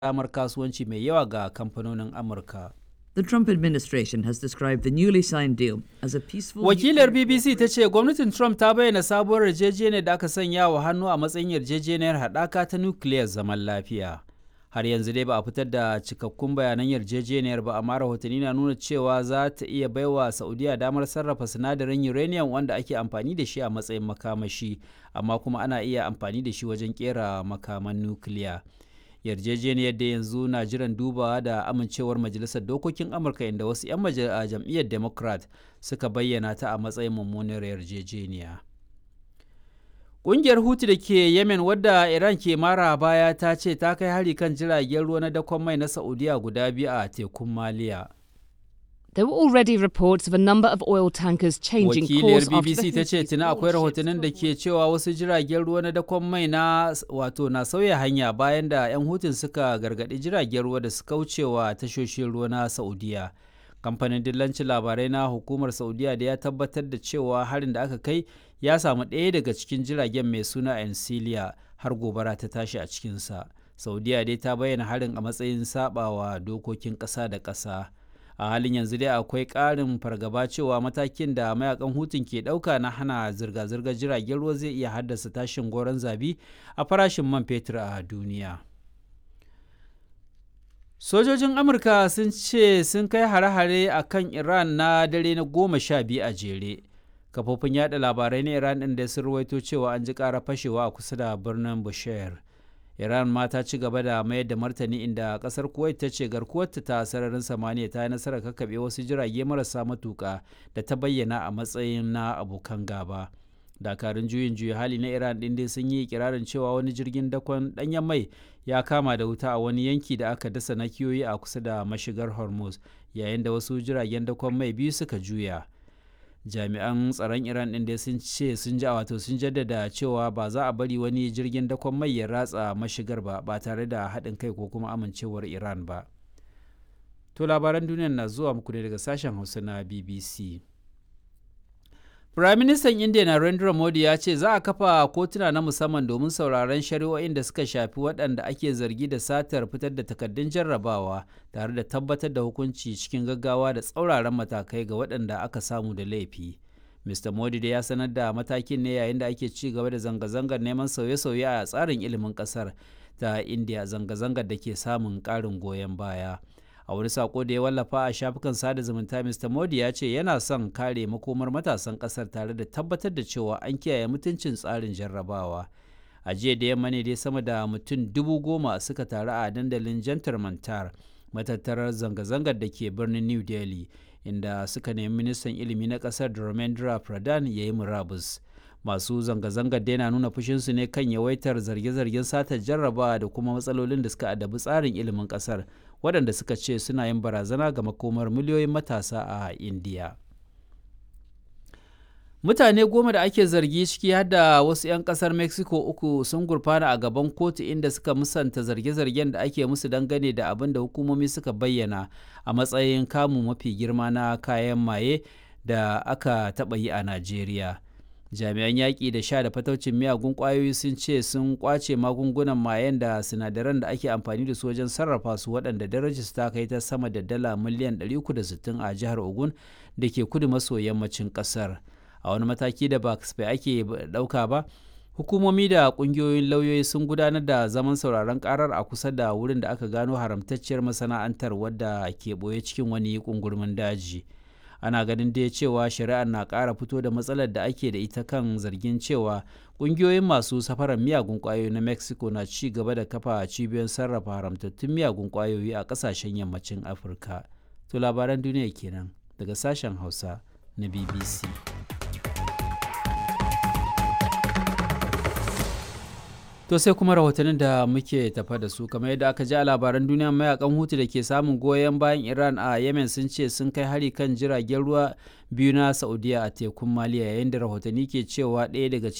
damar kasuwanci mai yawa ga kamfanonin Amurka. The Trump administration has described the newly signed deal as a peaceful. Wakilar BBC ta ce gwamnatin Trump ta bayyana sabuwar yarjejeniyar da aka sanya wa hannu a matsayin yarjejeniyar haɗaka ta nukiliyar zaman lafiya. Har yanzu dai ba a fitar da cikakkun bayanan yarjejeniyar ba amma rahotanni na nuna cewa za ta iya baiwa Saudiya damar sarrafa sinadarin uranium wanda ake amfani da shi a matsayin makamashi, amma kuma ana iya amfani da shi wajen kera makaman nukiliya. yarjejeniyar da yanzu na jiran dubawa da amincewar majalisar dokokin amurka inda wasu 'yan jam'iyyar democrat suka bayyana ta a matsayin mummunar yarjejeniya ƙungiyar hutu da ke yemen wadda iran ke mara baya ta ce ta kai hari kan jiragen ruwa na dakon mai na saudiya guda biyu a tekun maliya There were already reports of a number of oil tankers changing wakiliyar course after bbc the ta ce Houthis tuna akwai warned ships rahotannin da were ke cewa wasu jiragen ruwa na dakon mai na wato na sauya hanya bayan da 'yan hutun suka gargaɗi jiragen ruwa da su kaucewa tashoshin ruwa na saudiya kamfanin dillancin labarai na hukumar saudiya da ya tabbatar da cewa harin da aka kai ya samu ɗaya daga cikin jiragen mai suna encilia har gobara ta tashi a cikinsa saudiya dai ta bayyana harin a matsayin sabawa dokokin ƙasa da ƙasa a halin yanzu dai akwai ƙarin fargaba cewa matakin da mayakan hutun ke ɗauka na hana zirga-zirgar jiragen ruwa zai iya haddasa tashin goron zabi a farashin man fetur a duniya sojojin amurka sun ce sun kai hare-hare a kan iran na dare na goma sha biyu a jere kafofin yada labarai na iran ɗin da sun ruwaito cewa an ji ƙara fashewa a kusa da birnin bushehr Iran ma ta ci gaba da mayar da martani inda kasar Kuwait ta ce garkuwarta ta sararin samaniya ta yi nasarar kakkaɓe wasu jirage marasa matuƙa da ta bayyana a matsayin na abokan gaba. Dakarun juyin juya hali na Iran ɗin dai sun yi ikirarin cewa wani jirgin dakon ɗanyen mai ya kama da wuta a wani yanki da aka dasa nakiyoyi a kusa da mashigar Hormuz yayin da wasu jiragen dakon mai biyu suka juya. jami'an tsaron iran ɗin dai sun ce sun ji wato sun jaddada cewa ba za a bari wani jirgin dakon mai ya ratsa mashigar ba ba tare da haɗin kai ko kuma amincewar iran ba to labaran duniya na zuwa muku ne daga sashen hausa na bbc Firaministan Indiya Narendra Modi ya ce za a kafa kotuna na musamman domin sauraron shari'o'in da suka shafi waɗanda ake zargi da satar fitar da takardun jarrabawa tare da tabbatar da hukunci cikin gaggawa da tsauraran matakai ga waɗanda aka samu da laifi. Mr. Modi da ya sanar da matakin ne yayin da ake ci gaba da zanga-zangar neman sauye-sauye a tsarin ilimin ƙasar ta Indiya zanga-zangar da ke samun ƙarin goyon baya. a wani sako da ya wallafa a shafukan sada zumunta mr modi ya ce yana son kare makomar matasan kasar tare da tabbatar da cewa an kiyaye mutuncin tsarin jarrabawa a jiya da yamma ne dai sama da mutum dubu goma suka taru a dandalin jantar mantar matattarar zanga-zangar da ke birnin new delhi inda suka nemi ministan ilimi na kasar dharmendra pradhan ya yi murabus masu zanga-zangar daina nuna fushinsu ne kan yawaitar zarge-zargen satar jarrabawa da kuma matsalolin da suka adabi tsarin ilimin kasar waɗanda suka ce suna yin barazana ga makomar miliyoyin matasa a indiya mutane goma da ake zargi ciki har da wasu 'yan kasar mexico uku sun gurfana a gaban kotu inda suka musanta zarge-zargen da ake musu dangane da abin da hukumomi suka bayyana a matsayin kamu mafi girma na kayan maye da aka taɓa yi a najeriya jami'an yaƙi da sha da fataucin miyagun ƙwayoyi sun ce sun ƙwace magungunan mayen da sinadaran da ake amfani da su wajen sarrafa su waɗanda darajar ta kai ta sama da dala miliyan 360 a jihar ogun da ke kudu maso yammacin ƙasar a wani mataki da ba kasafai ake ɗauka ba hukumomi da ƙungiyoyin lauyoyi sun gudanar da zaman sauraron karar a kusa da wurin da aka gano haramtacciyar masana'antar wadda ke ɓoye cikin wani ƙungurmin daji. ana ganin dai cewa shari'ar na ƙara fito da matsalar da ake da ita kan zargin cewa ƙungiyoyin masu safarar miyagun ƙwayoyi na mexico na ci gaba da kafa cibiyoyin sarrafa haramtattun miyagun ƙwayoyi a ƙasashen yammacin afirka to labaran duniya kenan daga sashen hausa na bbc To sai kuma rahotannin da muke tafa da su kamar yadda aka ji a labaran duniya mayakan hutu da ke samun goyon bayan Iran a Yemen sun ce sun kai hari kan jiragen ruwa biyu na Saudiya a tekun Maliya yayin da rahotanni ke cewa ɗaya daga